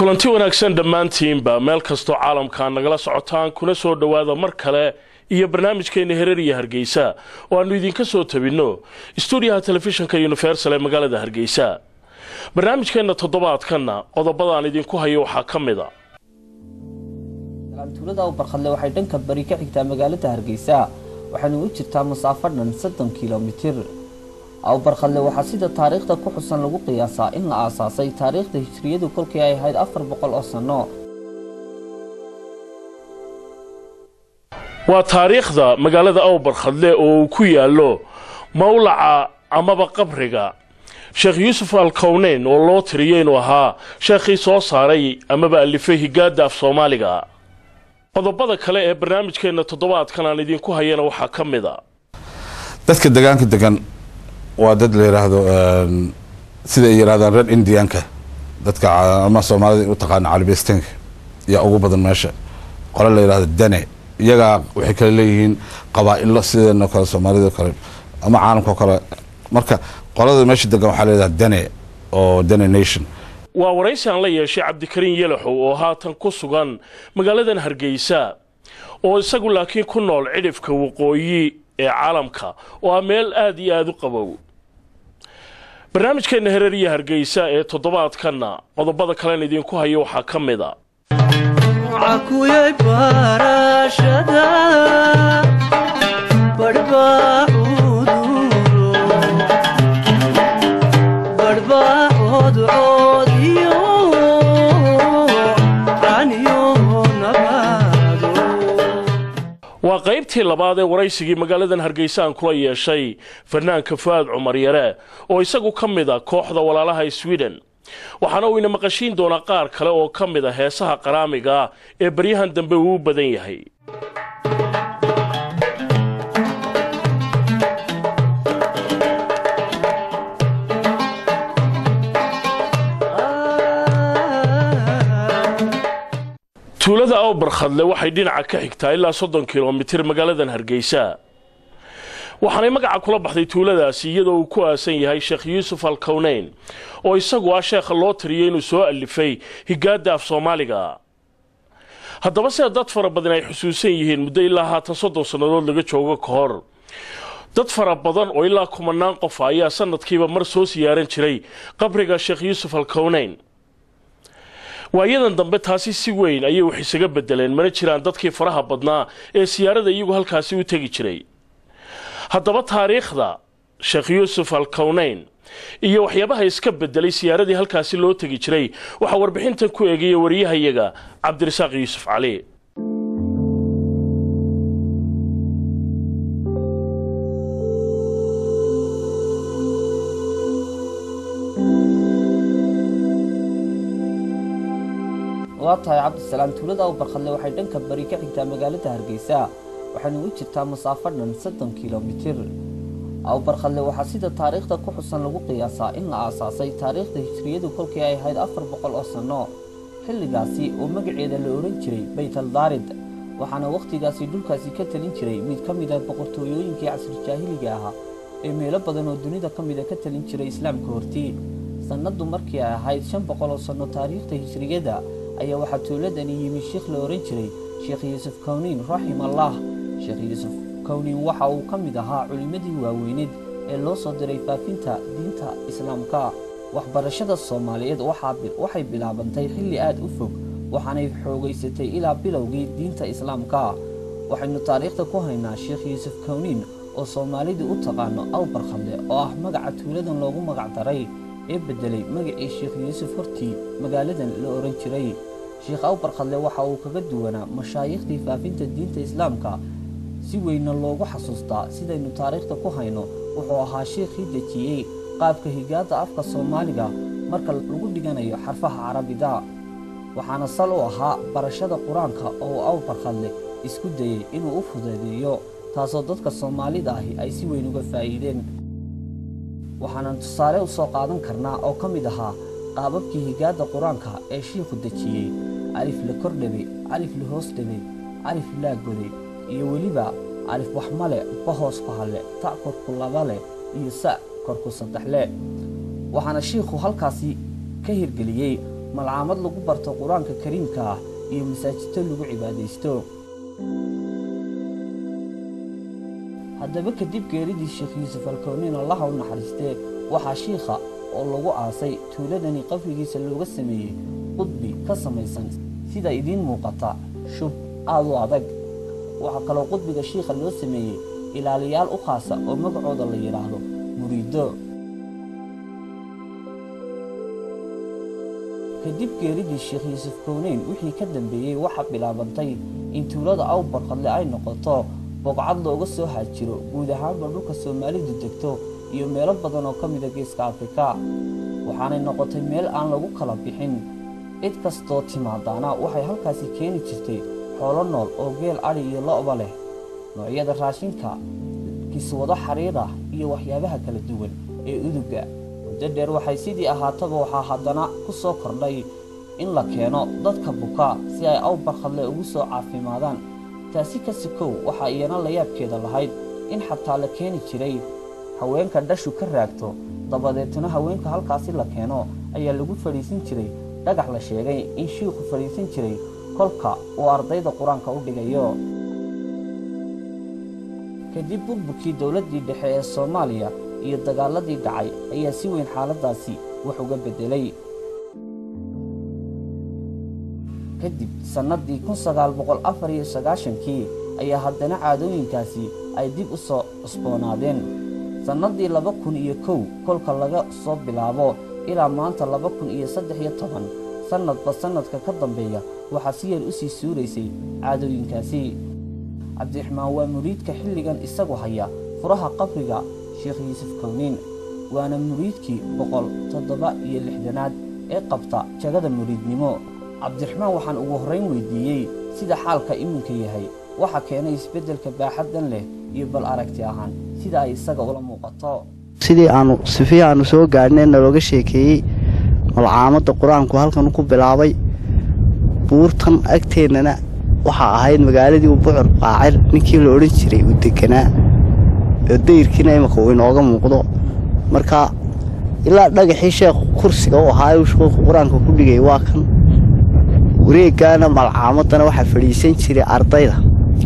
kulanti wanaagsan dhammaantiinba meel kastoo caalamka nagala socotaan kuna soo dhowaada mar kale iyo barnaamijkeena hereer iyo hargeysa oo aanu idinka soo tabinno stuudiyaha telefishinka universal ee magaalada hargeysa barnaamijkeenna toddobaadkanna qodobadaan idinku hayo waxaa ka mid a tuulada barkhadle waxay dhanka bari ka xigtaa magaalada hargeysa waxayna u jirtaa masaafo dhan soddon kilomitir awbarkhadle waxaa sida taariikhda ku xusan lagu qiyaasaa in la aasaasay taariikhda hijriyadu kolkii ay ahayd afar boqol oo sanno waa taariikhda magaalada awbarkhadle oo uu ku yaallo mawlaca amaba qabriga sheekh yuusuf alkowneyn oo loo tiriyey inuu ahaa sheekhii soo saaray amaba alifay higaada af soomaaliga qodobada kale ee barnaamijkeenna toddobaadkan aan idinku hayana waxaa ka mid a dadka degaanka degan waa dad la yidhaahdo sida ay yidhahdaan reer indianka dadka ama soomaalida u taqaana calibistanka yaa ugu badan meesha qole la yidhahdo dane iyagaa waxay kale leeyihiin qabaa-ilo sideenoo kale soomaalida kale ama caalamkao kale marka qolada meesha degan waxaa la yidhahda dane oo dane nation waa waraysi aan la yeeshay cabdikariin yelaxow oo haatan ku sugan magaaladan hargeysa oo isagu laakiin ku nool cidhifka waqooyi ee caalamka oo ah meel aada iyo aada u qabow barnaamijkeenna hereer iyo hargeysa ee toddobaadkanna qodobada kalen idinku hayo waxaa ka mid a waa qaybtii labaad ee waraysigii magaaladan hargeysa aan kula yeeshay fanaanka fu'aad cumar yare oo isagu ka mid a kooxda walaalaha sweden waxaana uu ina maqashiin doonaa qaar kale oo ka mid a heesaha qaraamiga ee baryahan dambe uu u badan yahay tuulada awbarkhadle waxay dhinaca ka xigtaa ilaa soddon kilomitir magaaladan hargeysa waxaanay magaca kula baxday tuuladaasi iyadoo uu ku aasan yahay sheekh yuusuf alkowneyn oo isagu ah sheekha loo tiriyay inuu soo alifay higaada af soomaaliga haddaba sida dad fara badan ay xusuusan yihiin muddo ilaa haatan soddon sannadood laga joogo ka hor dad fara badan oo ilaa kumanaan qofa ayaa sanadkiiba mar soo siyaaran jiray qabriga sheekh yuusuf alkowneyn waayadan dambe taasi si weyn ayay wax isaga bedeleen mana jiraan dadkii faraha badnaa ee siyaarada iyagu halkaasi u tegi jiray haddaba taariikhda sheekh yuusuf alkowneyn iyo waxyaabaha iska bedelay siyaaradii halkaasi loo tegi jiray waxaa warbixintan ku eegaya wariyahayaga cabdirasaaq yuusuf cali waa tahay cabdisalaam tuulada awbarkhadle waxay dhanka bari ka xigtaa magaalada hargeysa waxayna u jirtaa masaafo dhan soddon kilomitir awbarkhadle waxaa sida taariikhda ku xusan lagu qiyaasaa in la aasaasay taariikhda hijriyadu kolkii ay ahayd afar boqol oo sanno xilligaasi oo magaceeda la odhan jiray baytaldaarid waxaana wakhtigaasi dhulkaasi ka talin jiray mid ka mid ah boqortooyooyinkii casri jaahiliga ahaa ee meelo badan oo dunida ka mida ka talin jiray islaamka hortii sannadu markii ay ahayd shan boqol oo sanno taariikhda hijriyada ayaa waxaa tuuladani yimi sheekh la ohan jiray sheekh yuusuf kowniin raximallah sheekh yuusuf kowniin waxa uu ka mid ahaa culimmadii waaweyneed ee loo soo diray faafinta diinta islaamka waxbarashada soomaaliyeed waxay bilaabantay xilli aad u fog waxaanay xoogaysatay ilaa bilowgii diinta islaamka waxaynu taariikhda ku haynaa sheekh yuusuf kowniin oo soomaalidu u taqaano awbarkhadle oo ah magaca tuuladan loogu magac daray ee bedelay magacii sheekh yuusuf hortii magaaladan la odhan jiray sheekh awbarkhadle waxa uu kaga duwanaa mashaayiikhdii faafinta diinta islaamka si weynna loogu xasuustaa sidaynu taariikhda ku hayno wuxuu ahaa sheekhii dejiyey qaabka higaada afka soomaaliga marka lagu dhiganayo xarfaha carabida waxaana sal u ahaa barashada qur-aanka oo awbarkhadle isku dayey inuu u fudeedeeyo taasoo dadka soomaalida ahi ay si weyn uga faa'iideen waxaanan tusaale u soo qaadan karnaa oo ka mid ahaa qaababkii higaada qur-aanka ee shiikhu dejiyey alif la kordhabe alif la hoos dhabe alif laa goday iyo weliba alif waxmale bahoos ku halle ta' korku laba leh iyo sa' korku saddex leh waxaana shiikhu halkaasi ka hirgeliyey malcaamad lagu barto qur-aanka kariimka ah iyo masaajidto lagu cibaadaysto haddaba kadib geeridii sheekh yuusuf alkowniin allaha u naxariistee waxaa shiikha oo lagu aasay tuuladani qabrigiisa looga sameeyey qudbi ka samaysan sida idiin muuqata shub aad u adag waxaa kaloo qudbiga shiikha loo sameeyey ilaaliyaal u khaasa oo magacooda la yidhaahdo muriido kadib geeridii sheekh yuusuf kowneyn wixii ka dambeeyey waxaa bilaabantay in tuulada awbarqadle ay noqoto boqcad looga soo haajiro guud ahaanba dhulka soomaalidu degto iyo meelo badan oo ka mida geeska afrika waxaanay noqotay meel aan lagu kala bixin cid kastoo timaadaana waxay halkaasi keeni jirtay xoolo nool oo geel adhi iyo lo'ba leh noocyada raashinka kiswado xariirah iyo waxyaabaha kala duwan ee uduga muddo dheer waxay sidii ahaataba waxaa haddana ku soo kordhay in la keeno dadka buka si ay awbarkhadle ugu soo caafimaadaan taasi ka sikow waxaa iyana layaabkeeda lahayd in xataa la keeni jiray haweenka dhashu ka raagto dabadeetna haweenka halkaasi la keeno ayaa lagu fadhiisin jiray dhagax la sheegay in shiikhu fadhiisan jiray kolka uu ardayda qur-aanka u dhigayo kadib burburkii dowladdii dhexe ee soomaaliya iyo dagaaladii dhacay ayaa si weyn xaaladdaasi wax uga beddelay kadib sannaddii kun sagaal boqol afar iyo sagaashankii ayaa haddana caadooyinkaasi ay dib u soo cusboonaadeen sannaddii laba kun iyo kow kolka laga soo bilaabo ilaa maanta laba kun iyo saddex iyo toban sannadba sannadka ka dambeeya waxaa si yar u sii suuraysay caadooyinkaasi cabdiraxmaan waa muriidka xilligan isagu haya furaha qabriga sheekh yuusuf kowniin waana muriidkii boqol toddoba iyo lixdanaad ee qabta jagada muriidnimo cabdiraxmaan waxaan ugu horrayn weydiiyey sida xaalka iminka yahay waxa keenay isbeddelka baaxaddan leh iyo bal aragti ahaan sida ay isaga ula muuqato sidii aanu sifihii aanu soo gaadhnay nalooga sheekeeyey malcaamadda qur-aanku halkan ku bilaabay buurtan agteennana waxaa ahayd magaaladii u bucur qaacir ninkii la odhan jiray uu deganaa oo dayrkiina imika uu inooga muuqdo marka ilaa dhagaxii sheekhu kursiga u ahaa uu sheekhu qur-aanka ku dhigay waa kan wareeggaana malcaamadana waxaa fadhiisan jiray ardayda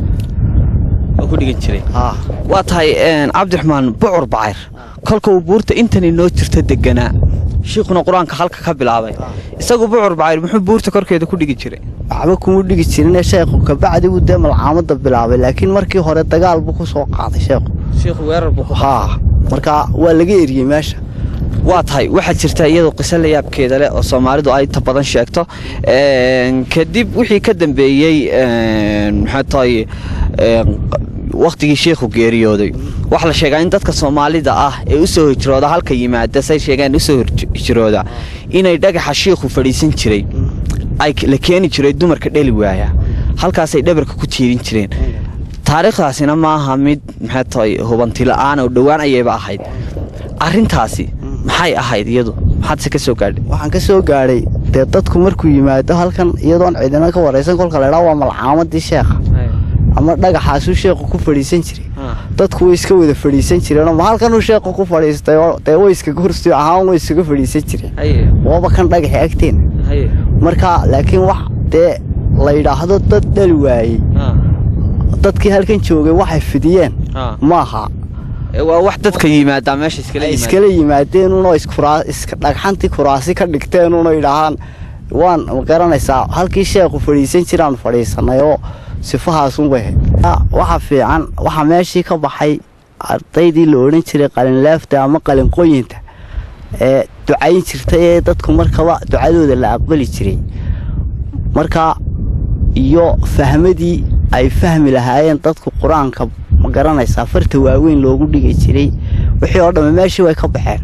ku dhigan jiray haa waa tahay cabdiraxmaan bucur bacayr kolka uu buurta intan inoo jirta deganaa shiikhuna qur-aanka halka ka bilaabay isagu bucur bacayr muxuu buurta korkeeda ku dhigi jiray waxba kuma dhigi jirine sheekhu kabacdi buu dee malcaamadda bilaabay laakiin markii hore dagaal buu ku soo qaaday sheekhu shiikhu weerar buu haa marka waa laga eriyey meesha waa tahay waxaa jirta iyadoo qiso la yaabkeeda leh oo soomaalidu ay ta badan sheegto kadib wixii ka dambeeyey maxaa tahay wakhtigii shiikhu geeriyooday waxaa la sheegaa in dadka soomaalida ah ee usoo hijrooda halka yimaada say sheegeen usoo hijrooda inay dhagaxa shiikhu fadhiisan jiray ay la keeni jiray dumarka dheli waaya halkaasay dhabarka ku tiirin jireen taariikhdaasina maaha mid maxaa tahay hubantila'aan oo dhowaan ayayba ahayd arrintaasi maxay ahayd iyadu maxaadse ka soo gaadhay waxaan ka soo gaadhay dee dadku markuu yimaado halkan iyadoon cidina ka waraysan kolka laydhaa waa malcaamadii sheekha ama dhagaxaasuu sheekhu ku fadhiisan jiray dadku way iska wada fadhiisan jireenoo ma halkanuu sheekhu ku fadhiistay oo dee way iskaga hursi ahaan way iskaga fadhiisan jireen waaba kan dhagaxi agteen marka laakiin wax dee la yidhaahdo dad dhali waayey dadkii halkan joogay waxay fidiyeen maaha waa wax dadka yimaadaa meesha iskala ay iskala yimaadeen unoo dhagxantii kuraasi ka dhigteen unoo yidhaahaan waan ma garanaysaa halkii sheekhu fadhiisan jiraan fadhiisanay oo sifahaasunbay ahayd waxa fiican waxaa meeshii ka baxay ardaydii la odhan jiray qalinlaafta ama qalinqooyinta ee ducayn jirtay ee dadku markaba ducadooda la aqbali jiray marka iyo fahmadii ay fahmi lahaayeen dadku qur-aanka ma garanaysaa farta waaweyn loogu dhigi jiray wixii oo dhamme meeshii way ka baxeen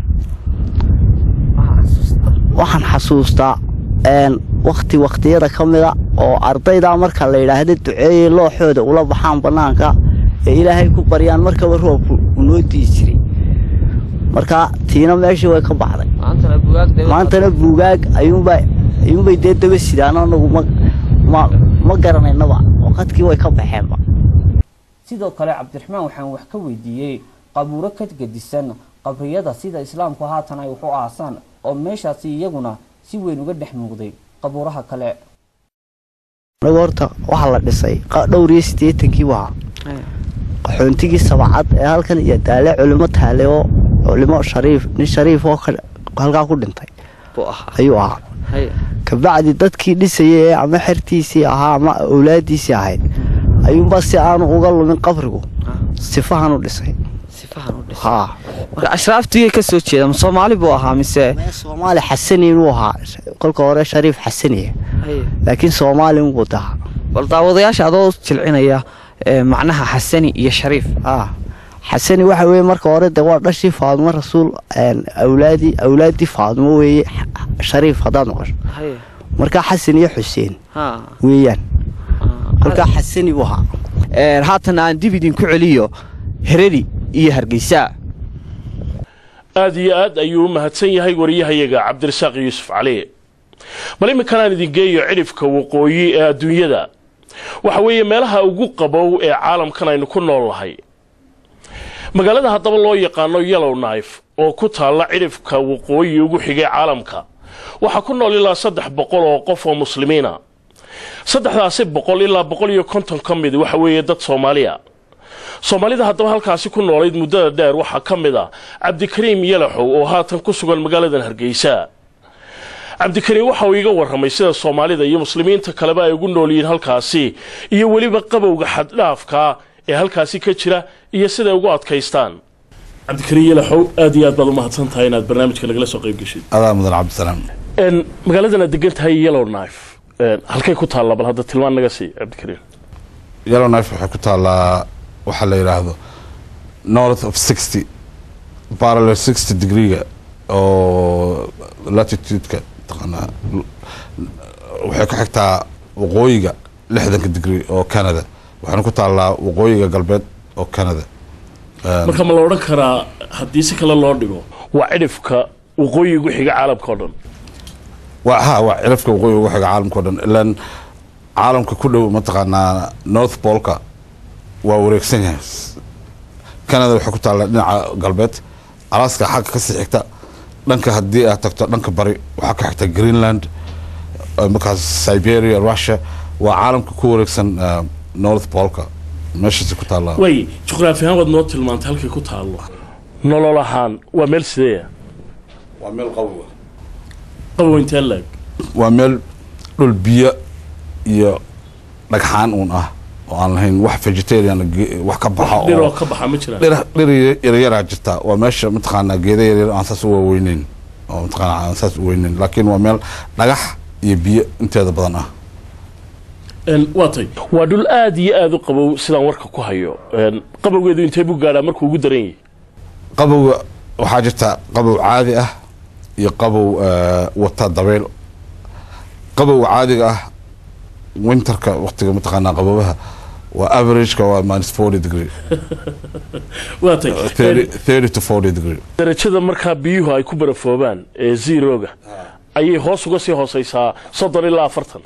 waxaan xasuustaa wakhti wakhtiyada ka mida oo ardaydaa marka la yidhaahda duceeyey looxooda ula baxaan bannaanka ee ilaahay ku baryaan markaba roobku unoo dii jiray marka tiina meeshii way ka baxday maantana buugaag ayuunbay dee daba sidaan anagu ma garanaynaba waqadkii way ka baxeenba sidoo kale cabdiraxmaan waxaan wax ka weydiiyey qabuuro ka gedisan qabriyada sida islaamku haatan ay wax u aasaan oo meeshaasi iyaguna si weyn uga dhex muuqday qabuuraha kale anagu horta waxaa la dhisay qa- dhowr iyo siddeetankii waa qaxoontigii sabacad ee halkan iyo daale culimo taale oo culimo shariif nin shariif oo ka- halkaa ku dhintay buu ahaa ayuu ahaa Haye. kabacdi dadkii dhisayay ee ama xertiisii ahaa ama awlaadiisii ahayd ayuunbaa si aanu uga lumin qabrigu sifahan u dhisay sifahan u dhis haa marka ashraaftigay ka soo jeeda ma soomaali buu ahaa mise mee soomaali xasani inuu ahaa kolka hore shariif xasaniya laakiin soomaali unbuu daha bal daawadayaasha adoo jilcinaya ee, macnaha xasani iyo shariif ah xasani waxa weeye marka hore de waa dhashii faadimo rasuul een, awlaadii awlaadii faadimo weeye X- shariif haddaad maqasho markaa xasan iyo xuseen Ha. weeyaan kolkaa xasani buu ahaa Ee, haatan aan dib idinku celiyo hereri iyo hargeysa aad iyo aad ayuu u mahadsan yahay wariyahayaga cabdirasaaq yuusuf cali bal iminkan aan idin geeyo cidhifka waqooyi ee adduunyada waxa weeye meelaha ugu qabow ee caalamkan aynu ku nool nahay magaalada haddaba loo yaqaano yellow knife oo ku taalla cidhifka waqooyi ugu xigay caalamka waxaa ku nool ilaa saddex boqol oo qof oo muslimiina saddexdaasi boqol ilaa boqol iyo konton ka mid waxa weeye dad soomaaliya soomaalida haddaba halkaasi ku noolayd muddada dheer waxaa ka mid ah cabdikariim yalaxow oo haatan ku sugan magaaladan hargeysa cabdikariim waxa uu iga warramay sida soomaalida iyo muslimiinta kaleba ay ugu nool yihiin halkaasi iyo weliba qabowga xaddhaafka ee halkaasi ka jira iyo siday ugu adkaystaan cabdikariim yalaxow aad iyo aad baad u mahadsan tahay inaad barnaamijka nagala soo qayb geshid adaa mudan cabdisalaam magaaladan aad degan tahay yellow knife halkay ku taalla bal hadda tilmaan naga sii cabdikariim yellow knife waxay ku taallaa waxaa la yidhaahdo north of sixty parallel sixty degreega oo latitude-ka taqaanaa waxay ku xigtaa waqooyiga lixdanka degree oo canada waxaana ku taallaa waqooyiga galbeed oo canada marka ma la odhan karaa haddii si kale loo dhigo waa cidhifka waqooyi ugu xiga caalamka oo dhan waa ha waa cirafka waqooyiga ugu xiga caalamka o dhan ilaan caalamka ku dhow mataqaanaa north polka waa wareegsan yahay canada waxay ku taallaa dhinaca galbeed alaska xagga kasii xigta dhanka haddii aad tagto dhanka bari waxaa ka xigta greenland eh, markaas siberia russia waa caalamka ku wareegsan eh, north polka meeshaasi ku taallaa way juqraafi ahaan waad noo tilmaantay halkay ku taallo nolol ahaan waa meel sideeya waa meel qabowa qabow intee laeg waa meel dhul biyo iyo dhagxaan uun ah oo aan lahayn wax vegetarian ge- wax ka baxa oo dhiroo ka baxa ma jiraan dhir dhir yaryaraa jirta waa meesha mataqaanaa geeda yaryar aan saas u waaweyneyn oo mataqaanaa aan saas u weyneyn laakiin waa meel dhagax iyo biyo inteeda badan ah Een, waa tay waa dhul aad iyo aad u qabow sidaan warka ku hayo Een, qabowgeedu intee buu gaadhaa markuu ugu daran yahay qabowga waxaa jirta qabow caadi ah iyo qabow eh, wata dabeyl qabowga caadiga ah winterka waqtiga mataqaanaa qaboobaha waa averageka waa minus forty degree waa tay thirty Een, thirty to forty degree darajada markaa biyuhu ay ku barafoobaan ee zeroga ayay hoos uga sii hooseysaa soddon ilaa afartan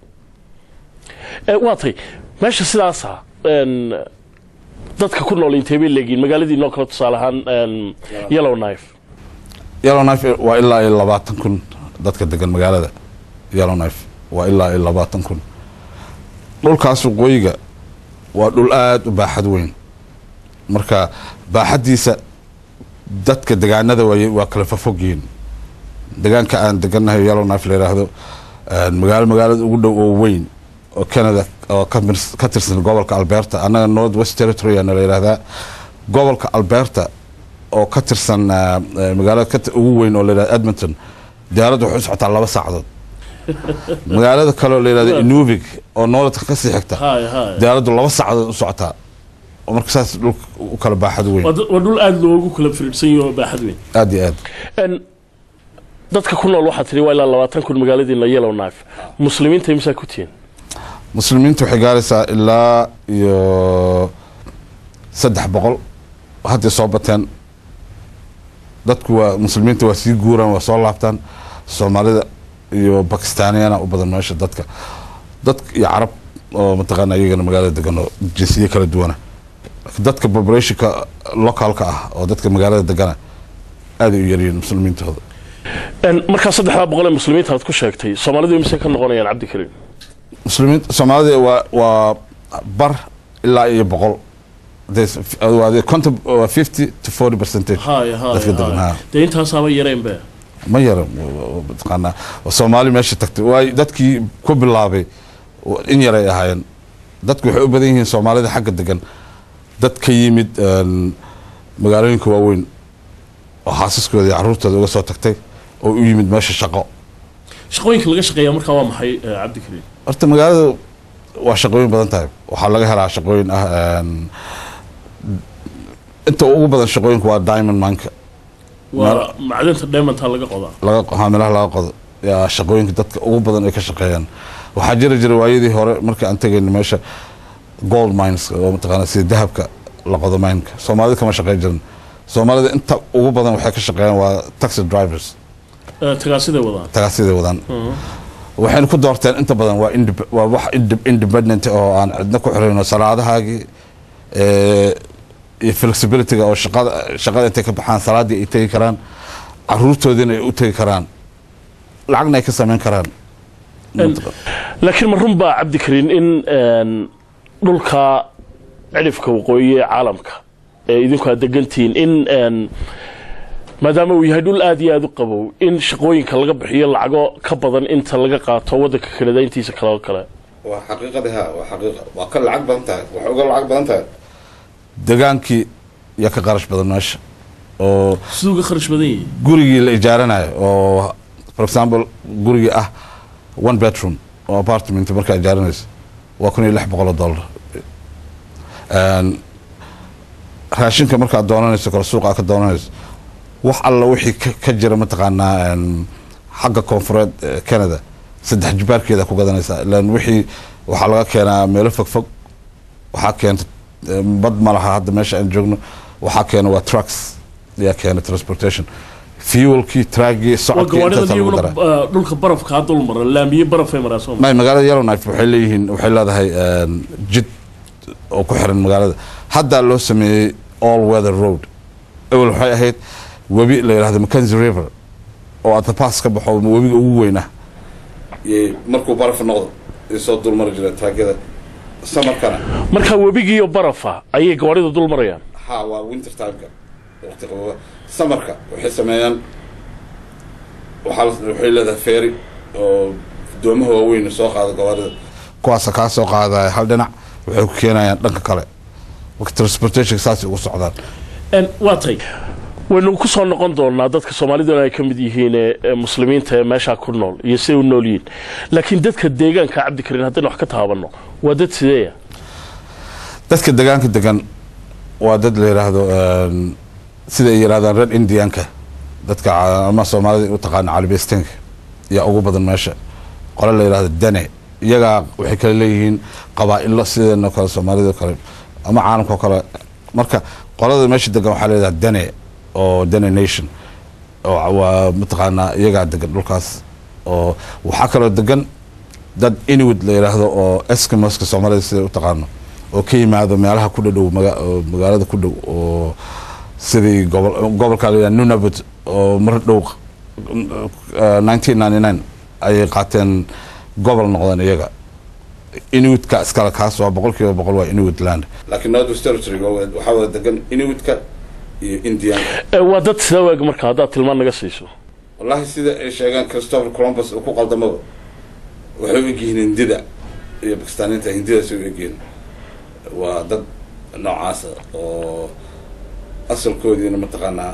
Ee, waa tay meesha sidaasa een, dadka ku nool intee bay leegiin magaaladii noo kale tusaale ahaan een, yellow knife yellow knife waa ilaa iyo labaatan kun dadka degan magaalada yellow knife waa ilaa iyo labaatan kun dhulkaas waqooyiga waa dhul aada u baaxad weyn marka baaxaddiisa dadka degaanada waay waa kala fafog yihiin degaanka aan degannahay yellow knife la yidhaahdo een, magaalo magaalada ugu dhow oo weyn oo canada oo ka mirs- ka tirsan gobolka alberta annaga north west territory ana la yidhaahdaa gobolka alberta oo ka tirsan eh, eh, magaalada ka ti- ugu weyn oo la yidhahdo edmonton diyaaradda waxay u socotaa laba saacadood magaalada kale oo la yidhahdo inuvik oo noolatka ka sii xigta hay hay diyaaraddu laba saacadood u socotaa oo marka saas dhulka u kala baaxad weyn waa d- waa dhul aada loogu kala firidhsan yaho oo baaxad weyn aad iyo aad Een, dadka ku nool waxaa tiri waa ilaa labaatan kun magaaladiina yellow knife muslimiinta imisaa ku tihiin muslimiinta waxay gaaraysaa ilaa iyo saddex boqol hadday soo bateen dadku waa muslimiinta waa sii guuraan waa soo laabtaan soomaalida iyo bakistaaniyana u badan meesha dadka dad iyo carab oo mataqaana iyagana magaalada degan oo jinsiye kala duwana laakiin dadka populationka localka ah oo dadka magaalada degana aad ay u yaryihiin muslimiintooda markaa saddexdaa boqol ee muslimiinta aad ku sheegtay soomaalidu imise ka noqonayaan cabdikariin muslimiin soomaalida waa waa bar ilaa iyo boqol waa conton waa fifty to forty percentage haya dadka degan haya ha dee intaasaaba yareenbe ma yara mataqaanaa soomaali meesha tagtay waay dadkii ku bilaabay in yaray ahaayeen dadku waxay u badan yihiin soomaalida xagga degan dad ka yimid een, magaalooyinka waaweyn oo xaasaskooda iyo caruurtooda uga soo tagtay oo u yimid meesha shaqo shaqooyinka laga shaqeeya markaa waa maxay eh, cabdikariin horta magaalada waa shaqooyin badan tahay waxaa laga helaa shaqooyin ah een, inta ugu badan shaqooyinka waa diamond manka waa macdanta diamondta laga qodaa laga haamilaha laga qodo yaa shaqooyinka dadka ugu badan ay ka shaqeeyaan waxaa jiri jira waayadii hore marka aan tegayno meesha gold mines oo mataqaana sida dahabka la qodo mineka soomaalida kama shaqeyn jirin soomaalida inta ugu badan waxay ka shaqeeyaan waa taxi drivers Eh, tagaasiday wadaan tagaasiday wadaan waxayna ku doorteen inta badan waa indep- waa wax inde- independent oo aan cidna ku xirayno salaadahaagii eh, iyo flexibilityga oo shaqada shaqada intay ka baxaan salaadii ay tegi karaan caruurtoodiina ay u tegi karaan lacagna ay ka samayn karaan laakiin ma run baa cabdikariin in een, dhulka cidhifka waqooyi ee caalamka ee idinku aad degantihiin in een, maadaama uu yahay dhul aad iyo aad u qabow in shaqooyinka laga bixiyo lacago ka badan inta laga qaato waddanka kanada intiisa kale oo kale waa xaqiiqadii ha waa xaqiiqa waa ka lacag badan tahay waxay uga lacag badan tahay degaankii yaa ka qarash badan meesha oo siduu uga kharash badan yihi gurigii la ijaaranayo oo for example gurigii ah one bedroom oo apartment markaa ijaaranayso waa kun iyo lix boqol oo dollar Een, raashinka markaad doonanayso kale suuqa ka doonanayso wax alla wixii ka- ka jira mataqaanaa een, xagga koonfureed ee canada saddex jibaarkeeda ku gadanaysaa ilaan wixii waxaa laga keenaa meelo fogfog waxaa keenta eh, bad ma laha hadda meesha aan joogno waxaa keena waa trucks ayaa keena transportation fuelkii traagii waa socodkii gawaadhida intaasa lagu iyaguna daraa eh, dhulka barafkaa dul mara laamiye barafay maraa soo may magaalada yellowknife waxay leeyihiin waxay leedahay een, jid oo ku xiran magaalada haddaa loo sameeyey all weather road ewel waxay ahayd webi la yidhahdo mackenzie river oo aad pass ka baxo webiga ugu weyn ah Yay markuu baraf noqdo ay soo dulmari jireen taagyada samarkana markaa webigiiyo barafa ayay gawaadhida dul marayaan ha waa winter timeka waqti qabooba samarka waxay sameeyaan waxaa la- waxay leedahay feeri oo doomaha waaweyn soo qaada gawaarida kuwaasa kaa soo qaadaya hal dhinac waxay ku keenayaan dhanka kale marka transportation saasay ugu socdaan En, waa tay waynu ku soo noqon doonaa dadka soomaaliduna ay ka mid yihiin ee ee muslimiinta ee meeshaa ku nool iyo siday u nool yihiin laakiin dadka deegaanka cabdikariin haddaynu wax ka taabanno waa dad sideeya dadka degaanka degan waa dad la yidhaahdo een, sida ay yidhahdaan red indianka dadka ca- ama soomaalida u taqaana calibestenka yaa ugu badan meesha qole la yidhahdo dane iyagaa waxay kale leeyihiin qabaa'ilo sideeno kale soomaalida oo kale ama caalamka oo kale marka qolada meesha degan waxaa leedahay dane oo dane nation oo waa mataqaanaa iyagaa degan dhulkaas oo waxaa kaloo degan dad inuit la yidhaahdo oo eskimoska soomaalida sida u taqaano oo ka yimaado meelaha ku dhadhow maga- oo magaalada ku dhow oo sidii gobol gobolka la yidhahdo nunavut oo mar dhow nineteen ninety nine ayay qaateen gobol noqdeen iyaga inuitka iskale kaas waa boqol kiiba boqol waa inuit land laakiin northwest territory waxaa wada degan inuitka iyo indianka Eh, waa dad sidaa waag marka haddaad tilmaan naga siiso wallahi sida ay sheegaan christopher columbus uu ku qaldamaba waxay u egyihiin hindida iyo bakistaaniinta hindidaas u egyihiin waa dad noocaasa oo asalkoodiina mataqaanaa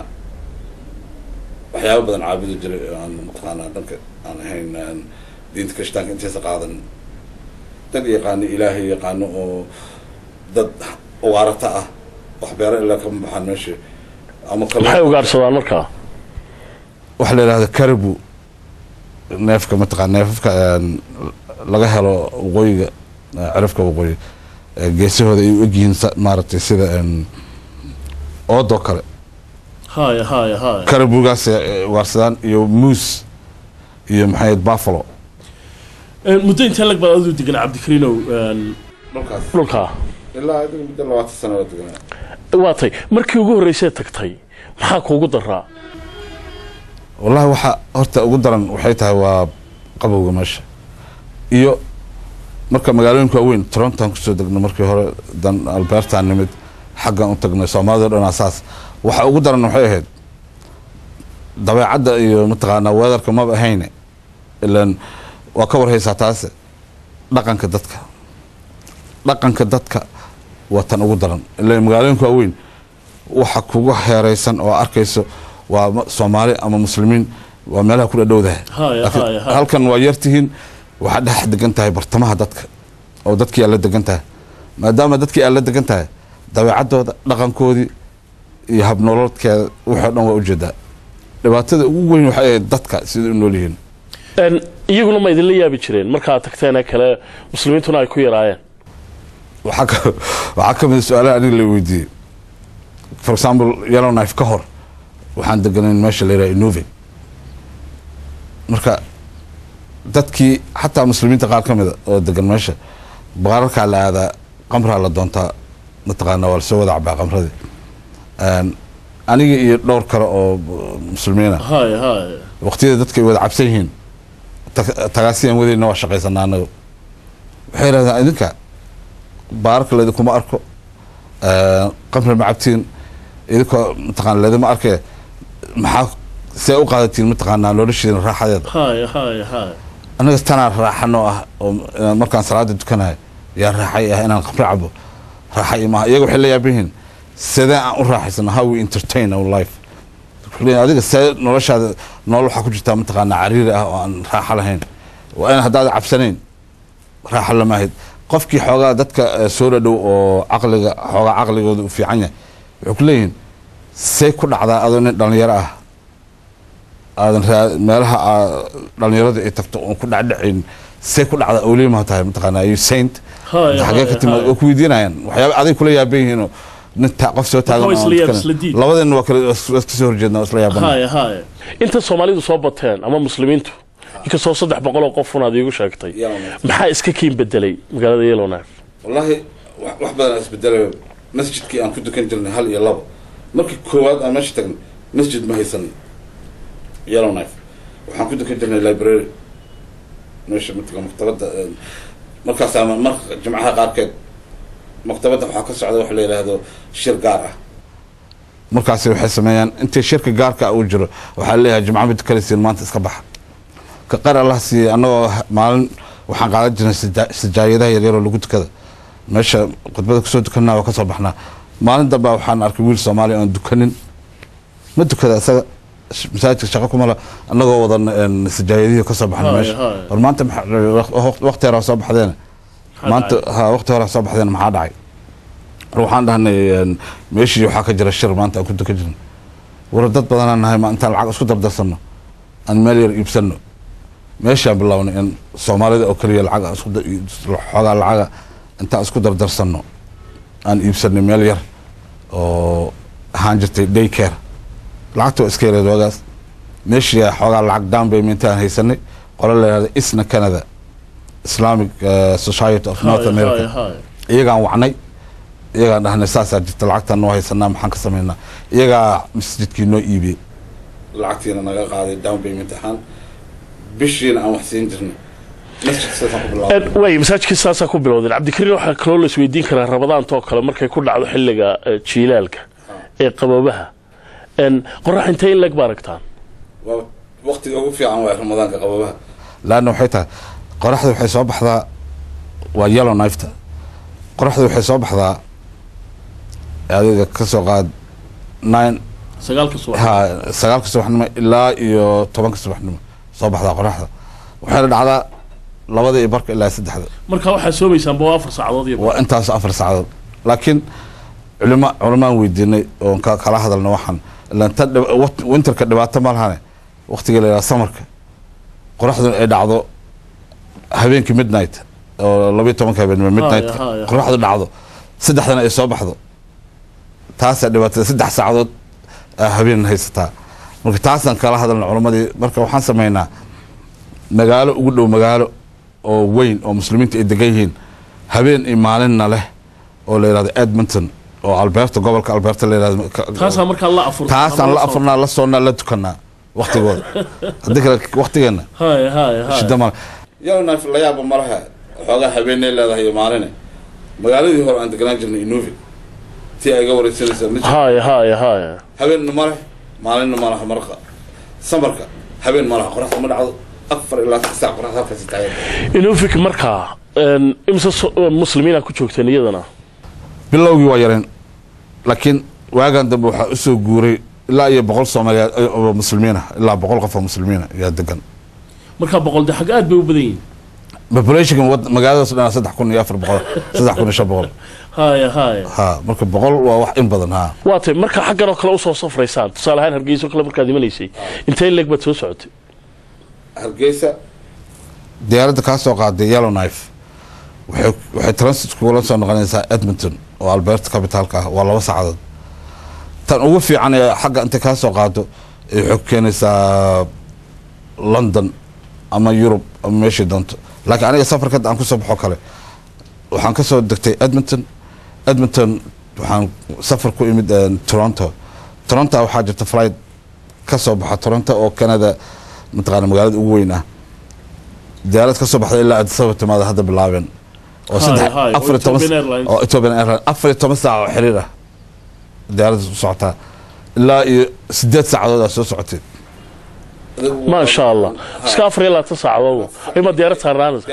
waxyaabo badan caabudi jiray oo aan mataqaanaa dhanka aan ahayn aan diinta kirishtaanka intiisa qaadan dad yaqaano ilaahay yaqaano oo dad ugaarata ah wax beero ilaa kama baxaan meesha ama kalluun- maxay ugaarsadaan markaa waxaa la yidhahda caribu neefka mataqaa neefafka een, laga helo waqooyiga eh, cirifka waqooyi eh, geesahooda ay u egyihiin sa- maaragtay sida een, oodoo kale haya haya haya caribugaas ugaarsadaan iyo moose iyo maxay ahayd buffalo Eh, muddo intee lag baad adigu degan cabdikariinow een, dhulkaas dhulkaa ilaa adiga muddo labaatan sano oo deganaa waa tay markii ugu horreysay tagtay maxaa kuugu daraa wallahi waxa horta ugu daran waxay tahay waa qabowga meesha iyo marka magaalooyinka waaweyn torontoan kusoo degnay markii hore dan albertaan nimid xaggan u tagnay soomaalida dhan asaas waxa ugu daran waxay ahayd dabeecadda iyo mataqaanaa weedarka maba ahayne ilan waa ka warhaysaa taase dhaqanka dadka dhaqanka dadka waa tan ugu daran ilan magaalooyinka waaweyn waxa kugu heeraysan oo arkayso waa ma- soomaali ama muslimiin waa meelaha ku dhadhowdahay Haya, Laakiin haya, haya. halkan waa yartihiin waxaa dhex degan tahay bartamaha dadka oo dadkii aad la degan tahay maadaama dadkii aad la degan tahay dabeecaddooda dhaqankoodii iyo habnololkeeda wixii o dhan waa ujeedaa dhibaatada ugu weyn waxay ahayd dadka sida u nool yihiin Een, iyaguna ma idinla yaabi jireen markaad tagteen kale muslimiintuna ay ku yaraayeen waxaa ka waxaa ka mid a su-aalaha aniga la weydiiyey for example yellow knife ka hor waxaan deganayn meesha la yidhaha inove marka dadkii xataa muslimiinta qaar ka mida oo degan meesha baararkaa la aadaa qamraa la doontaa mataqaana waa lasoo wada cabaa qamradii Een, aniga iyo dhowr kale oo muslimiina hay hay waqtiyada dadka ay wada cabsan yihiin tag- tagaasiyaan wadayna waa shaqaysanaa anaga waxay yidhahdaan idinka baararka laydinkuma arko ee, qamri ma cabtiin idinkoo mataqaana laydima arkee maxaa see u qaadatiin mataqaanaa noloshiina raaxadeeda hay hay hay anaga tanaa raaxano ah oo eh, markaan salaada dukanayo yaa raaxay ah inaan qamri cabo raaxay maaha iyaga waxay la yaaban yihiin sidee aan u raaxaysano how we entertain our life Wuxuu leeyahay, adiga see noloshaada nolol waxaa ku jirtaa mataqaanaa cariiri ah oo aan raaxo lahayn waa in haddaad cabsanayn raaxo lama ahayd qofkii xoogaa dadka eh, soo dhadhow oo caqliga xoogaa caqligooda u fiican yahay waxay ku leeyihiin see ku dhacdaa adoo nin dhalinyaro ah aadan raa meelaha aa- dhalinyarada ay tagto oon ku dhacdhacayn see ku dhacda awliimaha tahay mataqaanaa you saint Haya, xagee ka haya, timaad haya. waa ku weydiinayaan waxyaaba aday kula yaaban yihiinoo nin ta- qof soo taagan waa oo isla aan yaab, tukanayn. isla diid. labadeenna waa kala waa iska soo horjeedna waa isla yaabana hay hay inta soomaalidu soo bateen ama muslimiintu inkastoo saddex boqol oo qof unaad iigu sheegtay Yellowknife. maxaa iska kiin bedelay magaalada yellowknife wallaahi wax wax badan isbedelay masjidkii aan ku dukan jirnay hal iyo labo markii koowaad aan meesha tagnay masjid ma haysanin yellow knife waxaan ku dukan jirnay library meesha mataqaa maktabadda eh, markaasaa ma- marka jimcaha qaarkeed maktabadda waxaa ka socda wax la yidhaahdo shir gaar ah markaasi waxay sameeyaan intii shirka gaarka uu jiro waxaa leeyahay jimco ma dukanaysiin maanta iska baxa ka qar allah siiyey annagoo maalin waxaan qaadan jirnay sija- sijaayadaha yaryaroo lagu tukada meesha khudbada kusoo dukanaa waa kasoo baxnaa maalin dambaa waxaan arkay wiil soomaaliya oon dukanin ma dukada isaga sh- masaajidka shaqo kumala annagoo wadan een, sijaayadihii kasoo baxnay Haya, meesha haya. war maanta maxaa- waqti hore soo baxdeena maanta ha waqti hore soo baxdeena maxaa dhacay war waxaan dhahnay een, meeshii waxaa ka jira shir maanta aan ku dukan jirnay war dad badanaan nahay ma intaan lacag isku dardarsano aan meel yar iibsano meeshaan bilownay in soomaalida oo keliya lacag aan isku da- xoogaa lacaga intaan isku dardarsano aan iibsanay meel yar oo ahaan jirtay day care lacagta waa iska yareed waagaas meeshii xoogaa lacag down payment aan haysanay qolo la yihahda isna canada islamic eh, society of north america iyagaan wacnay iyagaan dhahnay saasaa jirta lacagtaan noo haysanaa maxaan ka samaynaa iyagaa masjidkii noo iibiyey lacagtiina naga qaaday down payment ahaan bishiina aan wax siin jirnay masjidka sidaasaan ku bilaabay way masaajidkii saasaa ku bilowdeen cabdikariin waxaa kaloo la isweydiin karaa rabadaantoo kale markay ku dhacdo xilliga eh, jiilaalka ee qaboobaha En, qorax intee in leg ba aragtaan waa waqtiga ugu fiican waa ramadaanka qababaha laanna waxay tahay qoraxda waxay soo baxdaa waa yellow knifeta qoraxda waxay soo baxdaa adiga ka soo qaad nine sagaalka subax ha sagaalka subaxnimo ilaa iyo tobanka subaxnimo soo baxdaa qoraxda waxayna dhacdaa labada iyo barka ilaa saddexda marka waxaa soomaysaanba waa afar saacadood iyo waa intaas afar saacadood laakiin culima culimaan weydiinay oon ka- kala hadalna waxaan ilaan ta dhib- waqti- winterka dhibaato ma lahane waqtiga la yidhaha samarka qoraxdu ay dhacdo habeenkii midnight oo labayo tobanka habeenimo midnight Haya, haya. qoraxdu dhacdo saddexdana ay soo baxdo taasaa dhibaatada saddex saacadood aa habeen haysataa marka taasaan kala hadalna culimadii marka waxaan sameynaa magaalo ugu dhow magaalo oo weyn oo muslimiinta ay degan yihiin habeen iyo maalinna leh oo la yidhahdo edmonton oo alberta gobolka alberta la yidhahdo ka- taasaa markaa la afur taasaan la afurnaa la soonnaa la tukanaa waktigooda haddii kale waktigeena haya haya haya shida male yalnaf la yaaba malaha xoogaa habeenay leedahay iyo maaline magaaladii hore aan deganaan jirnay inuvi tii ay ga wareysanaysa ma jiro haya haya haya habeenna ma leh maalinna ma laha marqa samarka habeen ma laha qoraxda ma dhacdo afar ilaa six saac qoraxda halkaasi taagan inufik markaa een, imse so- muslimiina ku joogteen iyadana bilowgii waa yareen laakiin waagan dambe waxaa usoo guuray ilaa iyo boqol soomaaliya oo muslimiina ilaa boqol qof oo muslimiina ayaa degan markaa boqol de xag aad bay u badan yihiin populationka wad- magaaladaas dhan saddex kun iyo afar boqol saddex kun iyo shan boqol haya haya ha marka boqol waa wax in badan ha waa tay marka xaggan oo kale usoo safraysaan tusaale ahaan hargeyso kale markaad imanaysay intee leeg baad soo socotay hargeysa diyaaradda kaa soo qaaday yellow knife waxay waxay transit kugula soo noqonaysaa edmonton oo alberta capitalka ah waa laba saacadood tan ugu fiican ee xagga intay kaa soo qaado ay waxay ku keenaysaa london ama yurub ama meeshii doonto laakiin aniga safarka hadda aan kusoo baxo kale waxaan ka soo degtay edmonton edmonton waxaan safar ku imid eh, toronto toronto waxaa jirta flight ka soo baxa toronto oo canada mataqaana magaalada ugu weyn ah diyaarad ka soo baxda ilaa addis ababa timaada hadda bilaabeen oo Hi, saddex hi, oo afar iyo toban Ethiopian Airlines. oo Ethiopian Airlines afar iyo toban saac oo xiriir ah diyaaradda u socotaa ilaa iyo sideed saacadood aa soo socotay ما شاء الله iska afar iyo labaatan saacadood ima diyaarad saarnaanaysa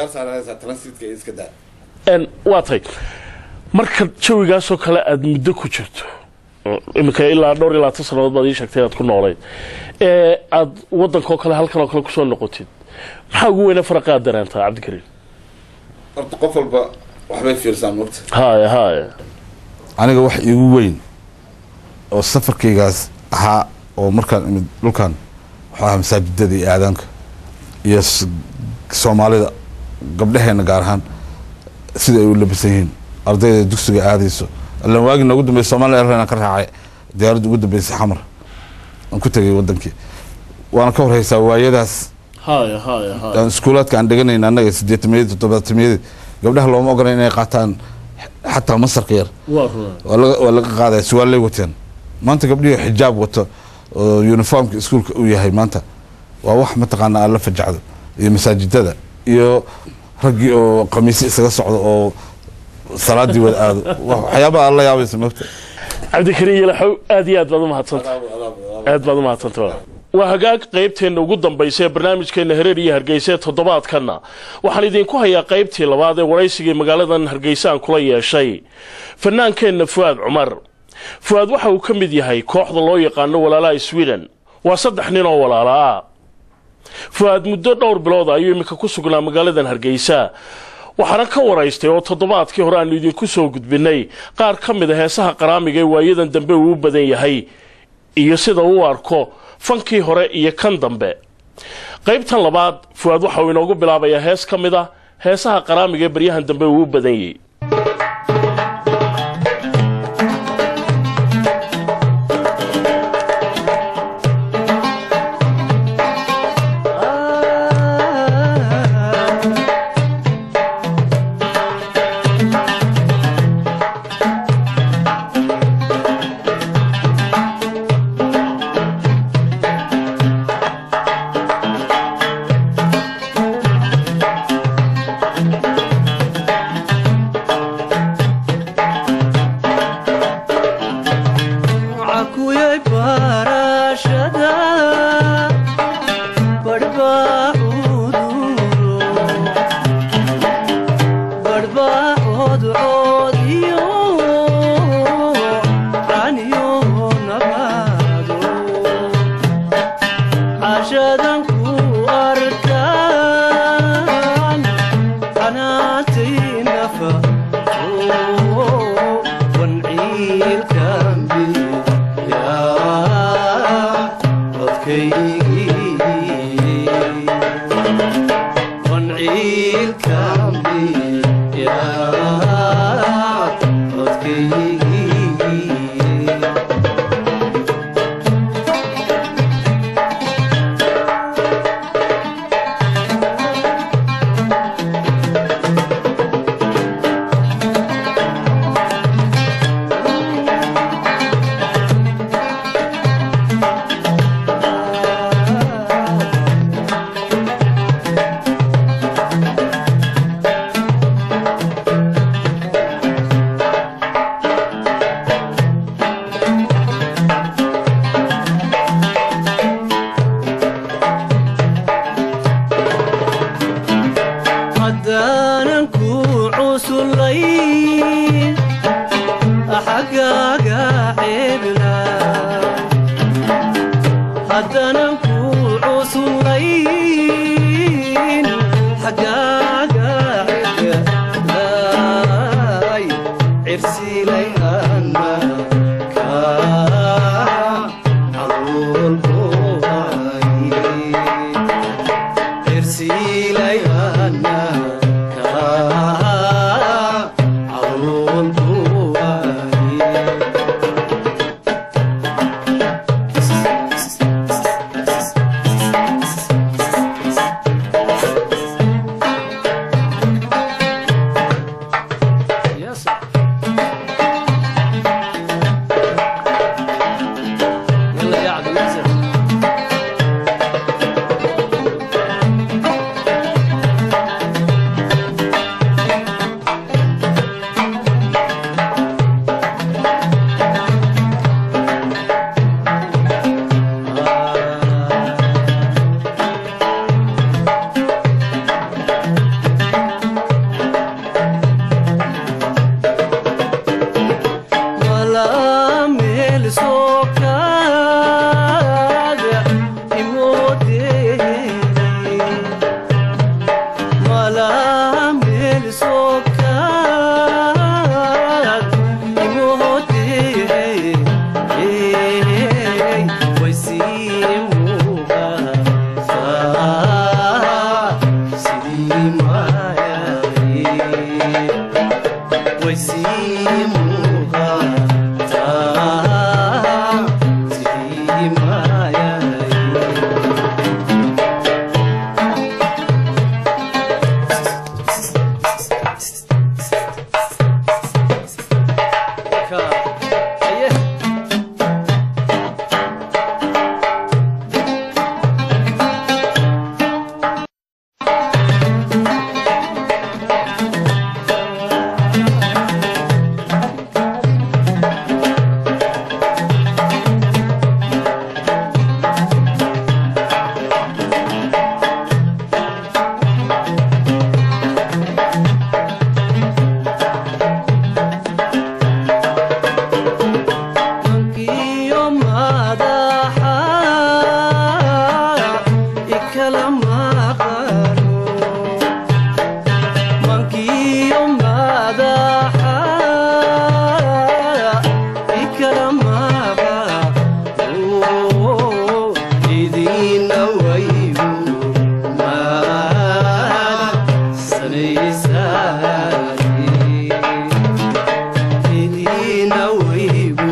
n waa tay marka jawigaasoo kale aada muddo ku jirto iminka ilaa dhowr iyo labaatan sannadood baad ii sheegtay inaad ku noolayd ee aada waddankoo kale halkan oo kale kusoo noqotid maxaa ugu weyne faraqa aad dareentaa cabdikariim horta qof walba waxbay fiirsaan mogta haya haya aniga wax iigu weyn oo safarkaygaas ahaa oo markaan imid dhulkan waxaa ahaa masaajidada iyo aadaanka iyo s- soomaalida gabdhaheena gaar ahaan sida ay u labisan yihiin ardayda dugsiga aadayso allan waagii noogu dambeysay somalia airline aan ka raacay diyaaradda ugu dambeysay xamar aan ku tegay wadankii waana ka horhaysaa waayadaas haya haya haya aan iskuulaadka aan dheganayn annaga sideetamiyadii toddobaatamiyadii gabdhaha looma ogolan inay qaataan xataa masarka yar waa rumaa waa laga waa laga qaadaya suwaalay wateen maanta gabdhihii xijaab wato oo uniformka iskuulka uu yahay maanta waa wax mataqaana aan la fajacdo iyo masaajidada iyo raggii oo qamiisyo isaga socdo oo salaadii wada aado wa- waxyaabaha aan la yaabaysa mogta cabdikariim yalaxow aad iyo aad baad u mahadsanta aad baad u mahadsanta waa hagaag qaybteenna ugu dambaysa ee barnaamijkeenna hereer iyo hargeysa ee toddobaadkanna waxaan idinku hayaa qaybtii labaad ee waraysigii magaaladan hargeysa aan kula yeeshay fanaankeenna fu'aad cumar fu'aad waxa uu ka mid yahay kooxda loo yaqaano walaalaha sweden waa saddex nin oo walaala ah fu'aad muddo dhowr bilood ayuu iminka ku sugnaa magaaladan hargeysa waxaana ka waraystay oo toddobaadkii hore aanu idinku soo gudbinay qaar ka mid a heesaha qaraamiga ee waayadan dambe uu u badan yahay iyo sida uu u arko fankii hore iyo kan dambe qaybtan labaad fu'aad waxa uu inoogu bilaabayaa hees ka mid ah heesaha qaraamiga ee baryahan dambe uu u badan yahay Cakuyay barashada barbaaxuduro barbaaxodcodiyo caniyo nabado cashadan ku arkaan qanaatay nafa wanciilkambi cusullayn xaggaaga ceebla haddanan ku cusullayn xaggaaga ceeblaay cirsilay anna kaa caruulkuhay cirsilay anna kaa caruulkuhay يلا يا عبد الناصر wala meel sokaaga imoodeenay wala meel sokaaga imoodeenay waysii muuqataa sidii maayay Mankiyo madaxa ikala maqano Mankiyo madaxa ikala maqano idina waygu maad sanaysaani idina waygu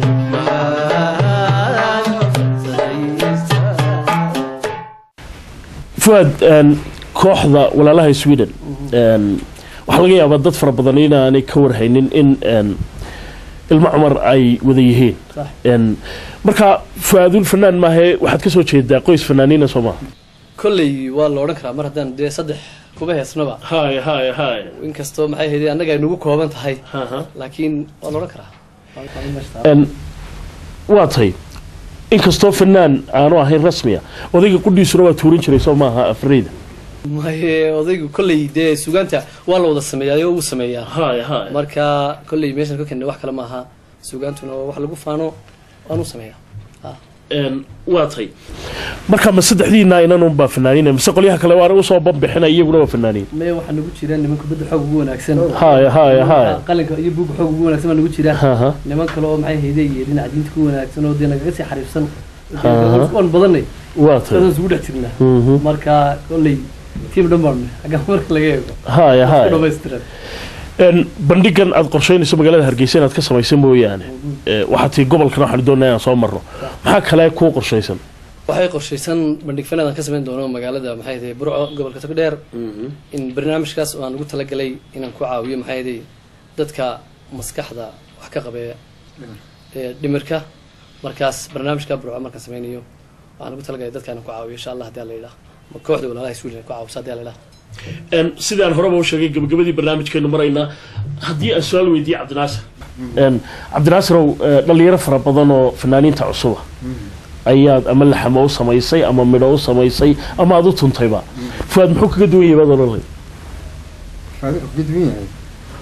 maad sanaysaani fuad een, kooxda walaalaha sweden een, waxaa laga yaabaa dad fara badan inaanay ka warhaynin in een, ilmo cumar ay wada yihiin Sax. Een, marka fuaadul fanaan maahe waxaad ka soo jeedaa qoys fanaaniina soo maha kolley waa la odhan karaa mar haddaan dee saddex kuba heesnaba hay hay hay inkastoo maxay ahayd annaga ay nagu kooban tahay Aha. laakiin waa la odhan karaa Een, waa tay inkastoo fanaan aanu ahayn rasmiya odayga qudhiisuna waa tuurin jiray soo maaha afriida maye odaygu kolley dee sugaanta waa la wada sameeyaa oo wuu sameeyaa hay hay marka kolley meeshan ka keenay wax kale maaha sugaantuna waa wax lagu faano waanu sameeyaa Een, waa tay marka ma saddexdiina inanunbaa fanaaniina mise qolyaha kale waana usoo banbixina iyaguna waa fanaaniin maya waxaa nagu jira niman kubadda xoog ugu wanaagsan hay hay hay qalinka iyo buugga xoog ugu wanaagsan baa nagu jira Aha. niman kale oo maxay hayday iyo dhinaca diinta ku wanaagsan oo dee nagaga sii xariifsan Aha. waan badanay waa tay saasaan isugu dhex jirnaa Mhm. marka kolley tiim dhan baan xagga marka laga eego hay hay ku dhamaystiran Een, bandhigan aad qorsheynayso magaalada hargeysa inaad ka samaysa mooyaane ee, waxaa tii gobolkan waxaan doonaa inaan soo marno maxaa kale kuu qorshaysan waxay qorshaysan bandhig fanaadaan ka samayn doono magaalada maxay ahayd burco gobolka togdheer in barnaamijkaas oo aan ugu talagalay inaan ku caawiyo maxay ahayd dadka maskaxda wax ka qabeeya ee dhimirka markaas barnaamijka burco markaan sameynayo waxaan ugu talagalay dadka inaan ku caawiyo insha allah haddii la yidhaah ma kooxda walaalaha iswiil ku caawiso haddii la yidhaah Een, sidaan horeba u sheegay gabagabadii barnaamijkeenu maraynaa haddii aan su-aal weydiiye cabdinaasir Een, cabdinaasirow ee, dhalinyaro fara badan oo fanaaniinta cusuba ayaad ama laxamo u samaysay ama midho u samaysay ama aad u tuntayba fuaad muxuu kaga duwan yahay baad odhanay Fadi- gudbin yahay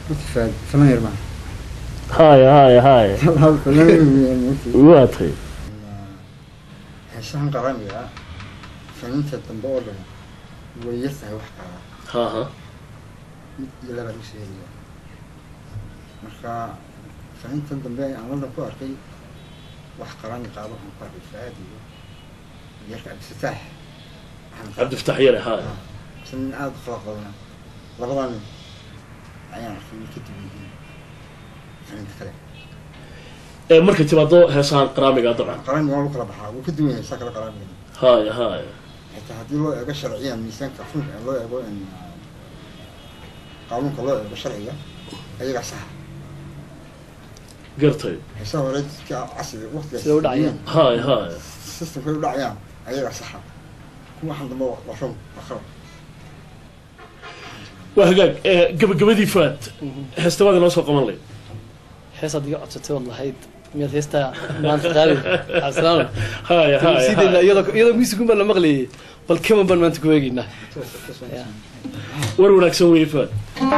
Lutfad, falan yar baan. haya haya haya Falan weyn mugti. waa tay Heesahan qaramiga ah, faniinta dambe oo dhan way yar tahay wax qaada. haha Mid iyo laba lagu soo heliyo. Marka faniintan dambe aan London ku arkay wax qarami qaado waxaan ku arkay Faad iyo yarka Cabdisataax. cabdifataax yare haya Sin aad u fara badan. Labadan nin ayaan arkay ka duwan yihiin. Faniinta kale. ee markay timaado heesahan qaraamiga dabcan qaramiga waa lagu kala baxaa wuu ka duwan yahay saa kale qaramiga. haya haya xitaa haddii loo eego sharciyan miisaanka funka loo eego in qaanuunka loo eego sharciga ayagaa saxa gartay heesaha hore dadka casriga waqtigaas Siday u dhacayaan? haya haya systemkay u dhacayaan ayagaa saxa kuwa waxan dambe waa run waa khalad waa hagaag ee gabagabadii faad heestabaad inoo soo qaban lay heesaad iga codsatay ood lahayd miyaad heestaa maanta qaadi cabdisalaam haya haya sidayna haya iyadoo iyadoo musigun baan la maqlayay bal kaman baan maanta ku eegaynaa Ya. war wanaagsan weeye faad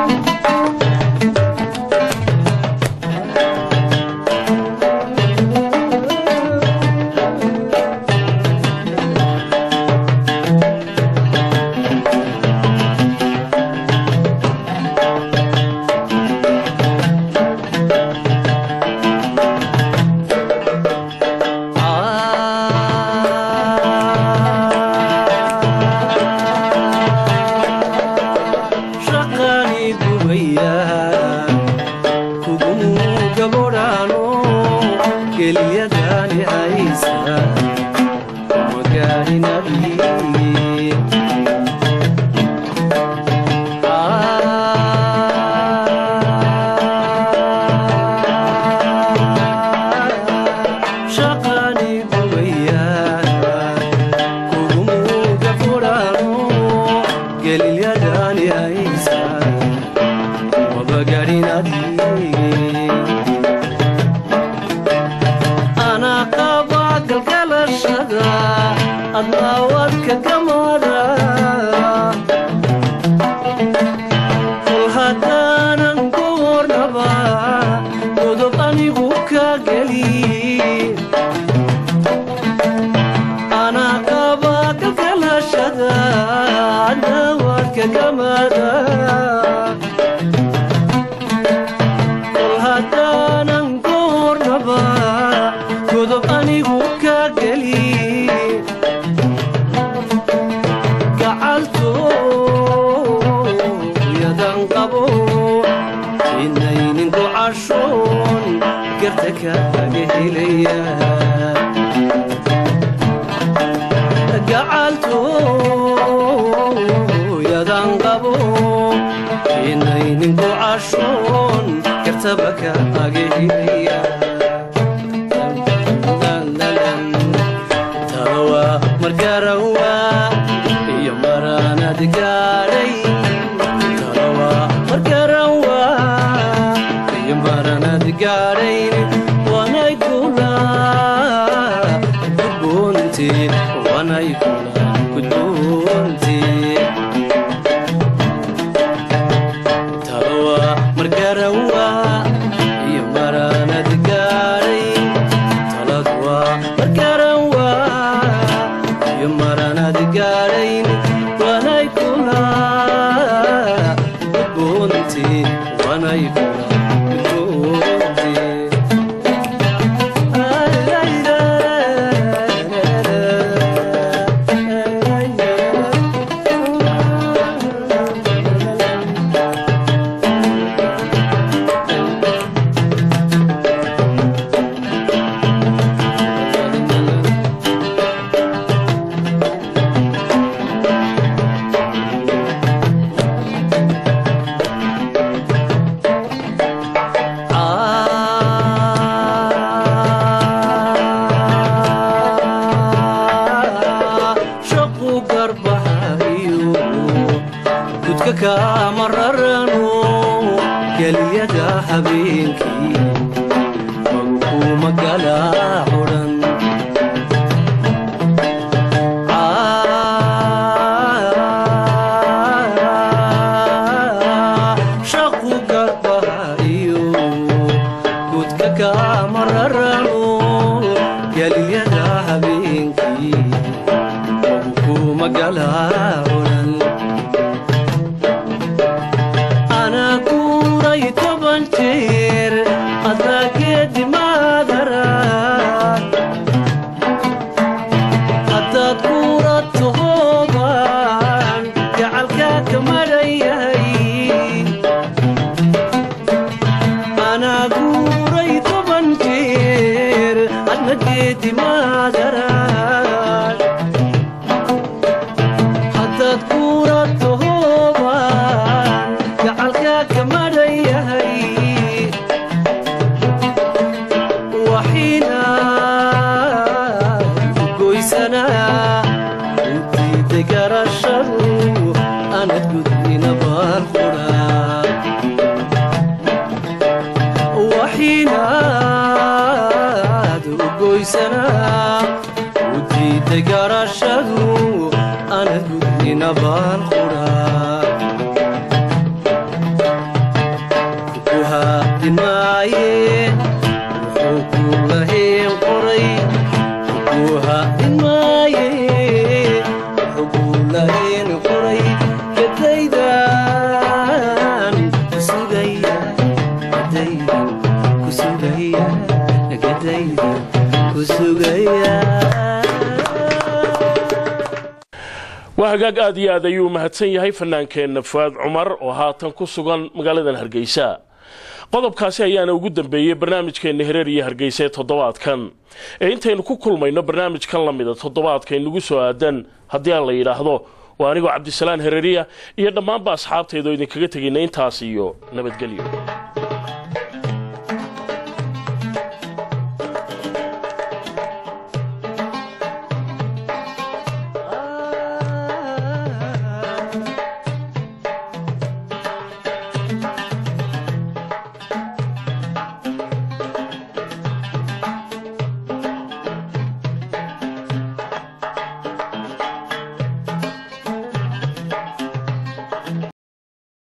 shaqani gubaya kugumu gabodhaano keliyadani haysa magaarinadii shaqani gubaya kugumu gabodhaano gelilyadani haysa mabagarinadii ana qaba galgalashada adnaawadka gamada kol haddaanan goornaba godob anigu ka geli ana qaba galgalashada adnaawadka gamada kol haddaanan goornaba godob anigu ka geli gacaltooyadan qabo inaynin gocashoon garta kaaga helaya gacaltooyadan qabo inaynin gocashoon gartaba kaaga helaya tawa margarawa iyo maranad gaadhay tawa margarawa iyo maranad gaadhayn wanay kula gudboonti wanay kula gudboonti tawa margarawa iyo maranad gaadhay taladwa margarawa iyo maranad gaadhayn wanay kula gudboonti wanay kula gudboonti shaqu garbahayo gudka kama rarano geliyada habeenkii magukuma galaa odhan shaqu garbahayo gabtay garashadu anad gudnina baan quraa ku haadimaaye wuxuu ku lahayn qoray ku haadimaaye wuxuu ku lahayn qoray gadaydan ku sugaya gadaydan ku sugaya gadaydan ku sugaya waa hagaag aad iyo aad ayuu mahadsan yahay fanaankeenna fuaad cumar oo haatan ku sugan magaaladan hargeysa qodobkaasi ayaana ugu dambeeyey barnaamijkeenna hereer iyo hargeysa ee toddobaadkan ee intaynu ku kulmayno barnaamijkan la mida toddobaadka inugu soo aadan haddii aan la yidhaahdo waa anigoo cabdisalaan hereeriya iyo dhammaanba asxaabteedoo idinkaga tegayna intaas iyo nabadgelyo